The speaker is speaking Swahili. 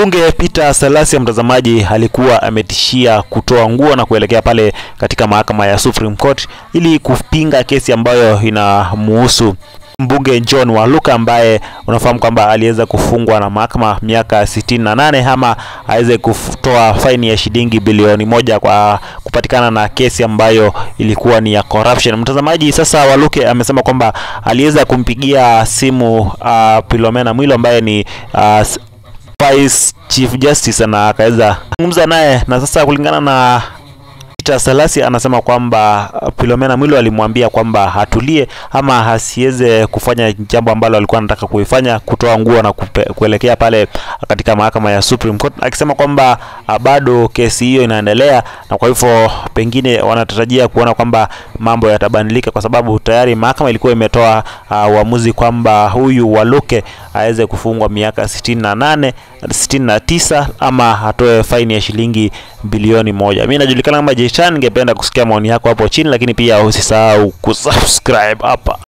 Mbunge Peter Salasya, mtazamaji, alikuwa ametishia kutoa nguo na kuelekea pale katika mahakama ya Supreme Court ili kupinga kesi ambayo inamuhusu mbunge John Waluka ambaye unafahamu kwamba aliweza kufungwa na mahakama miaka sitini na nane ama aweze kutoa faini ya shilingi bilioni moja kwa kupatikana na kesi ambayo ilikuwa ni ya corruption. Mtazamaji, sasa Waluke amesema kwamba aliweza kumpigia simu uh, Philomena Mwilu ambaye ni uh, Vice Chief Justice na akaweza kuzungumza naye, na sasa kulingana na Peter Salasya anasema kwamba Philomena Mwilu alimwambia kwamba atulie ama asiweze kufanya jambo ambalo alikuwa anataka kuifanya, kutoa nguo na kupe, kuelekea pale katika mahakama ya Supreme Court, akisema kwamba bado kesi hiyo inaendelea, na kwa hivyo pengine wanatarajia kuona kwamba mambo yatabadilika, kwa sababu tayari mahakama ilikuwa imetoa uamuzi uh, kwamba huyu Waluke aweze kufungwa miaka sitini na nane sitini na tisa ama atoe faini ya shilingi bilioni moja. Mimi najulikana kama Jechan, ningependa kusikia maoni yako hapo chini, lakini pia usisahau kusubscribe hapa.